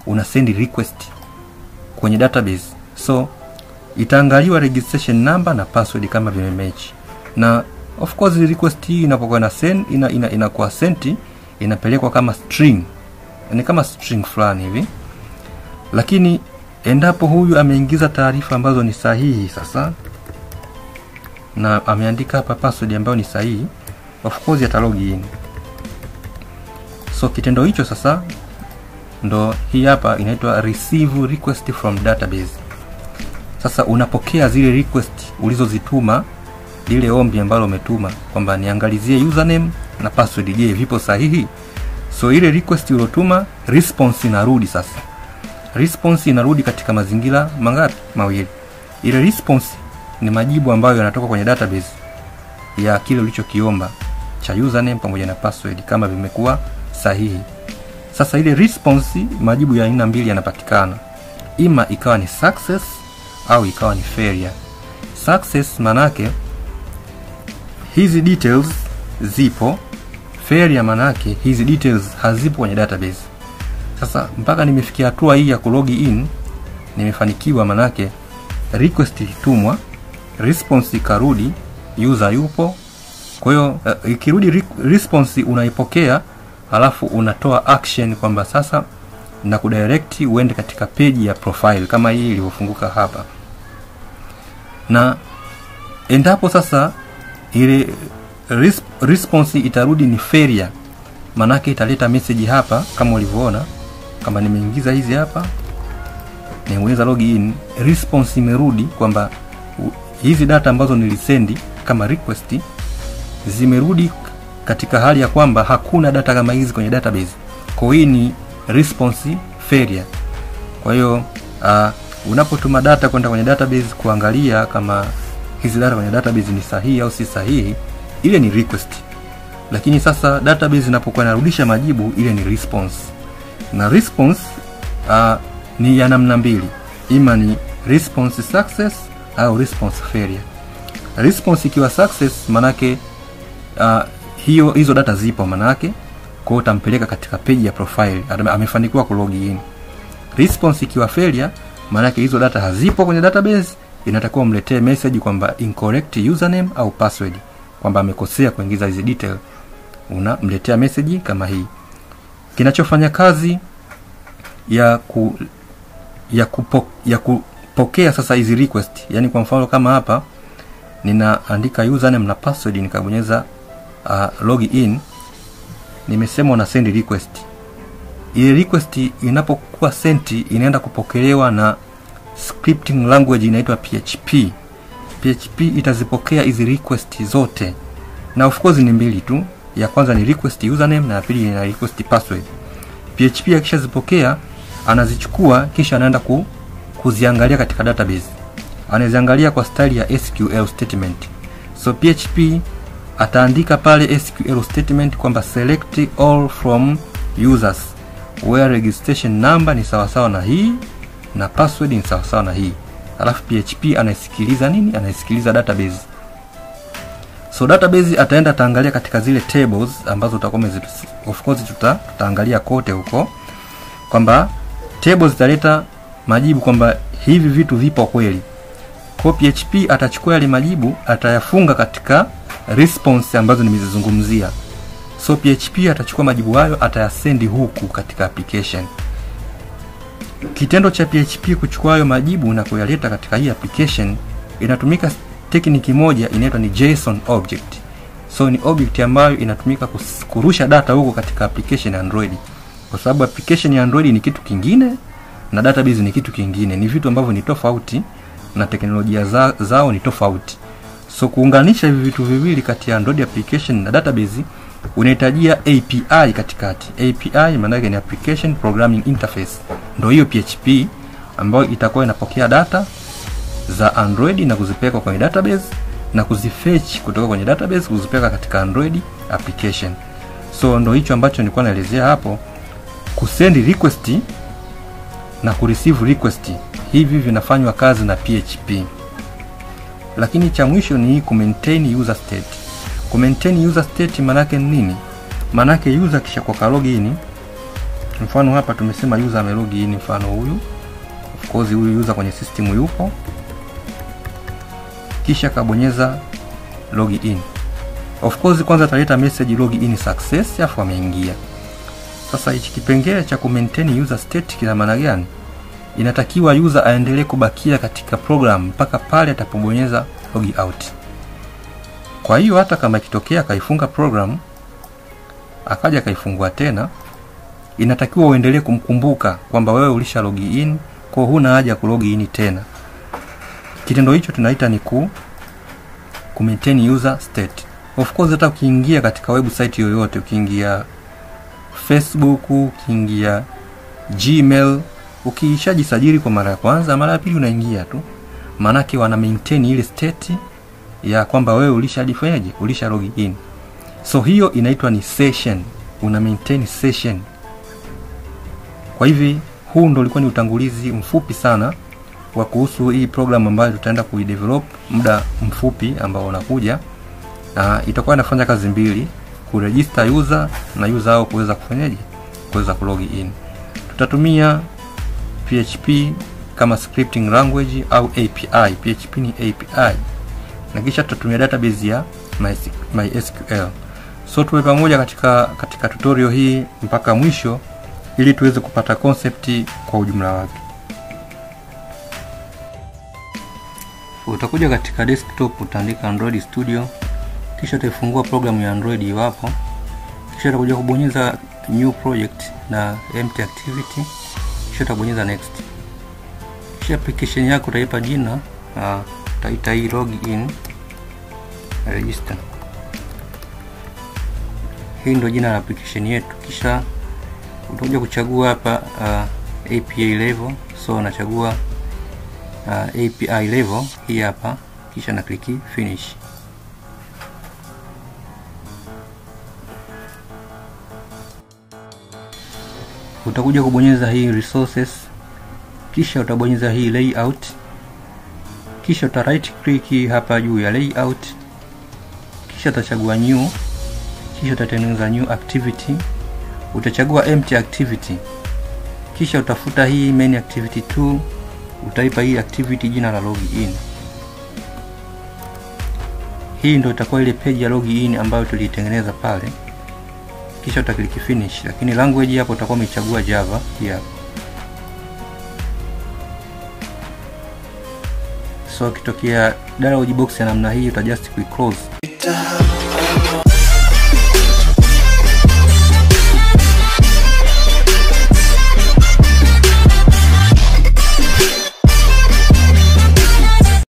una send request kwenye database so itaangaliwa registration number na password kama vimematch na of course request hii inapokuwa na send ina, ina, inakuwa sent inapelekwa kama string ni kama string fulani hivi lakini endapo huyu ameingiza taarifa ambazo ni sahihi sasa na ameandika hapa password ambayo ni sahihi of course ata log in so kitendo hicho sasa ndo hii hapa inaitwa receive request from database sasa unapokea zile request ulizozituma lile ombi ambalo umetuma kwamba niangalizie username na password je vipo sahihi so ile request uliotuma response inarudi sasa response inarudi katika mazingira mangapi mawili ile response ni majibu ambayo yanatoka kwenye database ya kile ulichokiomba cha username pamoja na password kama vimekuwa sahihi sasa ile response majibu ya aina mbili yanapatikana ima ikawa ni success au ikawa ni failure success manake hizi details zipo failure manake hizi details hazipo kwenye database sasa mpaka nimefikia hatua hii ya kulogi in nimefanikiwa manake request ilitumwa response ikarudi user yupo kwa hiyo uh, ikirudi re response unaipokea alafu unatoa action kwamba sasa na kudirect uende katika peji ya profile kama hii ilivyofunguka hapa na endapo sasa ile res response itarudi ni failure manake italeta message hapa kama ulivyoona kama nimeingiza hizi hapa nimeweza login response imerudi kwamba hizi data ambazo nilisendi kama request zimerudi katika hali ya kwamba hakuna data kama hizi kwenye database kwa hii ni response failure kwa hiyo uh, unapotuma data kwenda kwenye database kuangalia kama hizi data kwenye database ni sahihi au si sahihi ile ni request lakini sasa database inapokuwa inarudisha majibu ile ni response na response uh, ni ya namna mbili ima ni response success au response failure response ikiwa success manake uh, hiyo hizo data zipo manake kwa hiyo utampeleka katika peji ya profile amefanikiwa kulogi in response ikiwa failure maanake hizo data hazipo kwenye database inatakiwa umletee message kwamba incorrect username au password kwamba amekosea kuingiza hizi detail unamletea message kama hii kinachofanya kazi ya ku ya, kupo, ya kupokea sasa hizi request yani kwa mfano kama hapa ninaandika username na password nikabonyeza uh, log in nimesema una send request ile request inapokuwa sent inaenda kupokelewa na scripting language inaitwa php php itazipokea hizi request zote na of course ni mbili tu ya kwanza ni request username na ya pili ni request password php akishazipokea anazichukua kisha anaenda ku, kuziangalia katika database anaziangalia kwa style ya sql statement so php ataandika pale sql statement kwamba select all from users where registration number ni sawasawa na hii na password ni sawasawa na hii alafu php anaisikiliza nini anaisikiliza database so database ataenda ataangalia katika zile tables ambazo utakuwa of course tuta, tutaangalia kote huko kwamba tables zitaleta majibu kwamba hivi vitu vipo kweli kwa php atachukua yale majibu atayafunga katika response ambazo nimezizungumzia so php atachukua majibu hayo atayasendi huku katika application kitendo cha php kuchukua hayo majibu na kuyaleta katika hii application inatumika tekniki moja inaitwa ni json object so ni object ambayo inatumika kurusha data huko katika application ya android kwa sababu application ya android ni kitu kingine na database ni kitu kingine ni vitu ambavyo ni tofauti na teknolojia za, zao ni tofauti so kuunganisha hivi vitu viwili kati ya android application na database unahitajia api katikati api maanake ni application programming interface ndo hiyo php ambayo itakuwa inapokea data za android na kuzipeleka kwenye database na kuzifetch kutoka kwenye database kuzipeleka katika android application so ndo hicho ambacho nilikuwa naelezea hapo kusend request na kureceive request hivi vinafanywa kazi na php lakini cha mwisho ni ku maintain user state ku maintain user state manake nini manake user kisha kwa login mfano hapa tumesema user amelogi in mfano huyu of course huyu user kwenye system yupo kisha kabonyeza log in of course kwanza ataleta message log in success afu ameingia sasa hichi kipengele cha kumaintain user state kina maana gani inatakiwa user aendelee kubakia katika program mpaka pale atapobonyeza log out kwa hiyo hata kama ikitokea akaifunga program akaja akaifungua tena inatakiwa uendelee kumkumbuka kwamba wewe ulisha log in kwa huna haja ya kulog in tena kitendo hicho tunaita ni ku, ku maintain user state of course hata ukiingia katika website yoyote ukiingia facebook ukiingia gmail ukishajisajili kwa mara ya kwanza mara ya pili unaingia tu maanake wana maintain ile state ya kwamba wewe ulishajifanyaje ulisha log in so hiyo inaitwa ni session una maintain session kwa hivi huu ndo ulikuwa ni utangulizi mfupi sana wa kuhusu hii program ambayo tutaenda kuidevelop muda mfupi ambao unakuja na itakuwa inafanya kazi mbili kuregister user na user hao kuweza kufanyaje kuweza kulog in tutatumia php kama scripting language au api php ni api na kisha tutatumia database ya mysql so tuwe pamoja katika katika tutorial hii mpaka mwisho ili tuweze kupata concept kwa ujumla wake utakuja katika desktop utaandika android studio kisha utaifungua programu ya android iwapo kisha utakuja kubonyeza new project na empty activity kisha utabonyeza next kisha application yako utaipa jina uh, utaita hii login register hii ndio jina la application yetu kisha utakuja kuchagua hapa uh, API level so unachagua uh, API level hii hapa kisha na kliki finish utakuja kubonyeza hii resources kisha utabonyeza hii layout kisha uta right click hapa juu ya layout kisha utachagua new kisha utatengeneza new activity utachagua empty activity kisha utafuta hii main activity 2 utaipa hii activity jina la login hii ndio itakuwa ile page ya login ambayo tuliitengeneza pale kisha utakliki finish lakini language hapo utakuwa umechagua java hii hapa so ukitokea dialog box ya namna hii utajust kuiclose